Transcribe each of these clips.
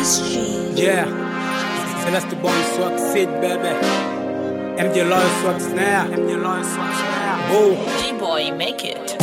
SG. Yeah, Celeste Bon swag seed baby. MJ Loyal swag snare. MJ Loyal swag snare. Boo. G-boy, make it.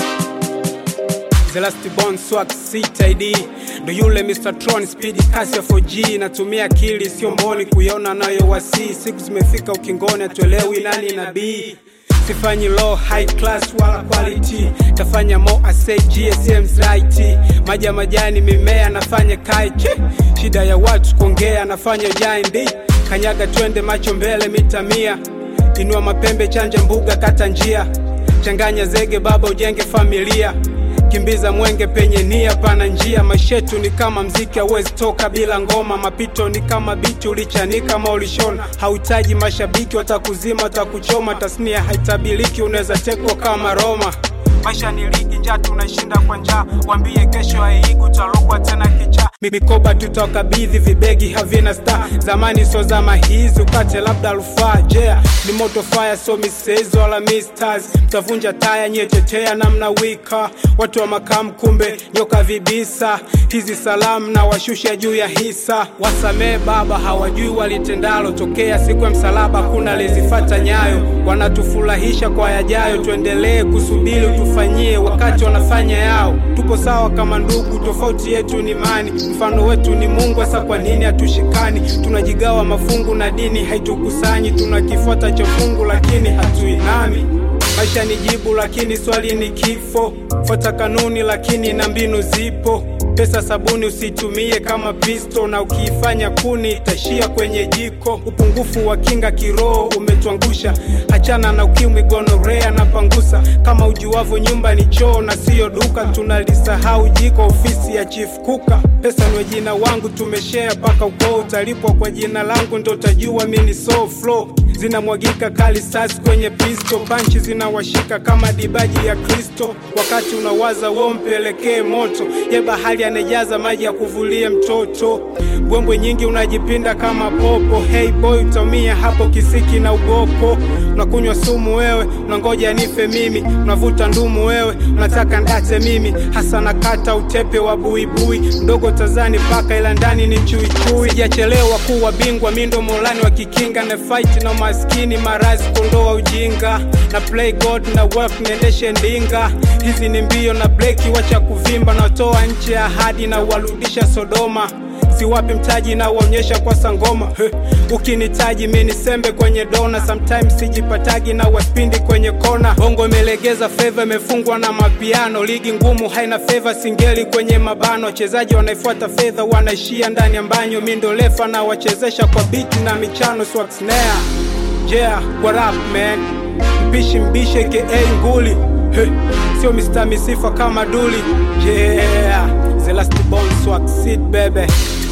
Celeste Bon swag seat ID. Ndo yule Mr. Tron speed kasi ya 4G natumia akili sio mboni kuiona nayo wasi siku zimefika ukingoni atuelewi nani nabii sifanyi low high class wala quality tafanya mo asay gsms right maji ya majani mimea nafanya kaiki shida ya watu kuongea nafanya jindi kanyaga twende macho mbele mita mia inua mapembe chanja mbuga kata njia changanya zege baba ujenge familia kimbiza mwenge penye nia pana njia mashetu ni kama mziki hauwezi toka bila ngoma mapito ni kama biti ulichanika kama ulishona hauhitaji mashabiki watakuzima watakuchoma tasnia haitabiliki unaweza tekwa kama roma maisha ni ligi njaa tunashinda kwa njaa wambie kesho haiigi utalogwa tena kicha Mi- mikoba tutawakabidhi vibegi havina sta zamani so zama hizi upate labda rufaa jea ni moto fire so misezo wala misters mtavunja taya nyetetea namna wika watu wa makamu kumbe nyoka vibisa hizi salamu na washusha juu ya hisa wasamee baba hawajui walitendalo tokea siku ya msalaba kuna lezifata nyayo wanatufurahisha kwa yajayo tuendelee kusubiri utufanyie wakati wanafanya yao tupo sawa kama ndugu tofauti yetu ni imani mfano wetu ni mungu hasa kwa nini hatushikani tunajigawa mafungu na dini haitukusanyi tunakifuata cha fungu lakini hatuinami maisha ni jibu lakini swali ni kifo fuata kanuni lakini na mbinu zipo pesa sabuni usitumie kama pisto na ukiifanya kuni itashia kwenye jiko upungufu wa kinga kiroho umetuangusha hachana na ukimwi gonorea na pangusa kama ujuavo nyumba ni choo na siyo duka tunalisahau jiko ofisi ya chief kuka pesa nwe jina wangu tumeshea mpaka ukoo utalipwa kwa jina langu ndo utajua mi ni so flow zinamwagika kali sasi kwenye pisto panchi zinawashika kama dibaji ya kristo wakati unawaza wo mpelekee moto ye bahari anajaza maji ya kuvulia mtoto bwembwe nyingi unajipinda kama popo hey boy utaumia hapo kisiki na ugoko unakunywa sumu wewe unangoja nife mimi unavuta ndumu wewe unataka ndate mimi hasa nakata utepe wa buibui mdogo tazani paka ila ndani ni chuichui sijachelewa kuwa bingwa mindo molani wa kikinga na fight na maskini marazi kondoa ujinga na play god na work niendeshe ndinga hizi ni mbio na breki wacha kuvimba natoa nchi ya ahadi na uwarudisha sodoma siwapi mtaji na uonyesha kwa sangoma He, ukinitaji mi ni sembe kwenye dona sometimes sijipatagi na waspindi kwenye kona bongo imelegeza fedha imefungwa na mapiano ligi ngumu haina fedha singeli kwenye mabano wachezaji wanaifuata fedha wanaishia ndani ya mbanyo mi ndo lefa na wachezesha kwa biti na michano swag snare yeah what up man mpishi mbishe ka nguli He, sio Mr. Misifa kama duli yeah the last bone swag seed baby